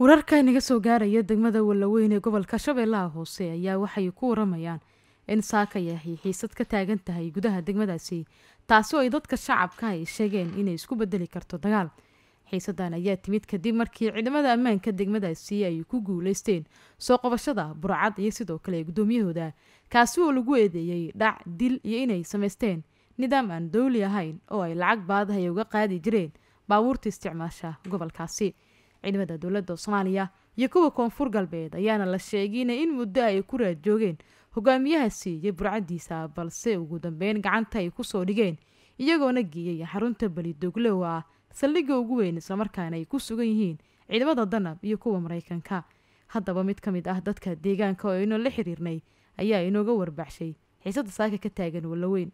wararka inaga soo gaaraya degmada wallaweyn ee gobolka shabeellaha hoose ayaa waxay ku waramayaan in saaka yahay xiisad ka taagan tahay gudaha degmadaasi taasi oo ay dadka shacabka ay sheegeen inay isku bedeli karto dagaal xiisadan ayaa timid kadib markii ciidamada ammaanka degmadaasi ay ku guuleysteen soo qabashada burcad iyo sidoo kale guddoomiyahooda kaasi oo lagu eedeeyey dhac dil iyo inay samaysteen nidaam aan dowli ahayn oo ay lacag baadaha ay uga qaadi jireen baabuurta isticmaasha gobolkaasi ciidamada dowladda soomaaliya iyo kuwa koonfur galbeed ayaana la sheegina in muddo ay ku raad joogeen hogaamiyahaasi iyo burcadiisa balse ugu dambeyn gacanta ay kusoo dhigeen iyagoona geeyay xarunta belidogle oo ah saldhigga ugu weyn islamarkaana ay ku sugan yihiin ciidamada danab iyo kuwa maraykanka haddaba mid ka mid ah dadka deegaanka oo aynu la xiriirnay ayaa inooga warbaxshay xiisada saaka ka taagan wallaweyn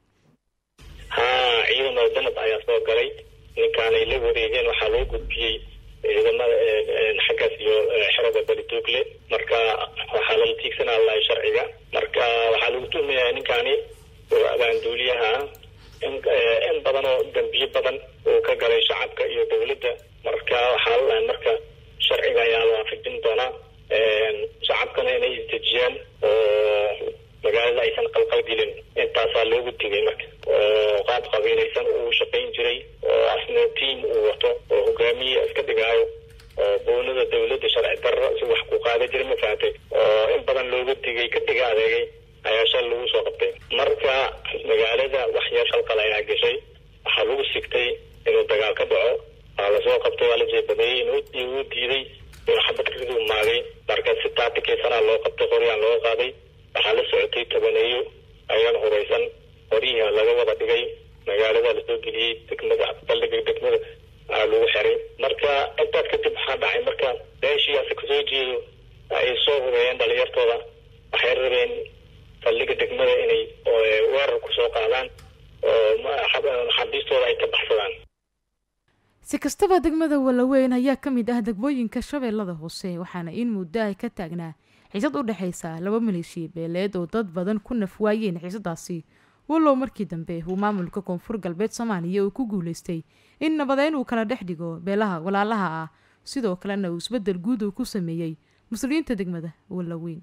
haa ciidamada danab ayaa soo galay ninkaanay la wareegeen waxaa loo gudbiyey ciidamada xaggaas iyo xerada belidogle marka waxaa lala tiigsanaa lahay sharciga marka waxaa lagu tuhmayaa ninkaani oo abaanduuliyaha in badan oo dambiye badan uu ka galay shacabka iyo dowladda marka waxaa lalahay marka sharciga ayaa la waafajin doonaa shacabkana inay isdejiyaan oo magaalada aysan qalqalgelin intaasaa loogu digay marka oo qaab qabiilaysan uu shaqayn jiray oo asna tiam uu wato oo hogaamiye iska dhigaayo oo boonada dowladda sharci darro si wax ku qaada jiray ma fahatay oo in badan looga digay ka dhiga adeegay ayaa shal lagu soo qabtay marka magaalada wax yar shalqal ayaa gashay waxaa lagu sigtay inuu dagaal ka dhaco waa lasoo qabtay waa la jeebadeeyey inuu diiday inuu xabad riduu maagay marka si taatikeysana loo qabtay qoryaan looga qaaday waxaa la socotay tobaneeyo ayaan huraysan qoryihi laga wada dhigay magaalada lasoo geliyey degmada baldhiga degmada aa lagu xiray marka intaas kadib waxaa dhacay marka beeshiiase kasoo jeedo ay soo hubeeyeen dhalinyartooda waxay rabeen saldhiga degmada inay weerar kusoo qaadaan oo xabiistooda ay ka baxsadaan si kastaba degmada wallaweyn ayaa ka mid ah degmooyinka shabeellada hoose waxaana in muddo ay ka taagnaa xiisad u dhexaysa laba maleeshiya beeleed oo dad badan ku naf waayeen xiisadaasi wallow markii dambe uu maamulka koonfur galbeed soomaaliya uu ku guuleystay in nabadeyn uu kala dhex dhigo beelaha walaalaha ah sidoo kalena uu isbedel guud uu ku sameeyey muslimiinta degmada wallaweyn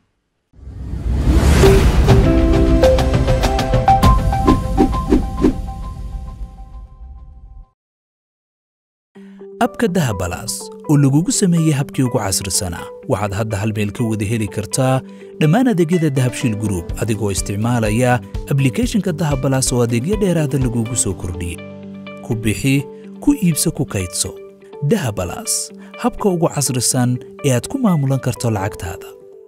abka dahabalaas oo lagugu sameeyey habkii ugu casrisanaa waxaad hadda hal meel ka wada heli kartaa dhammaan adeegyada dahabshiil gruub adigoo isticmaalaya ablikeeshinka dahabalaas oo adeegyo dheeraada lagugu soo kordhiyey ku bixi ku iibso ku kaydso dahabalaas habka ugu casrisan ee aad ku maamulan karto lacagtaada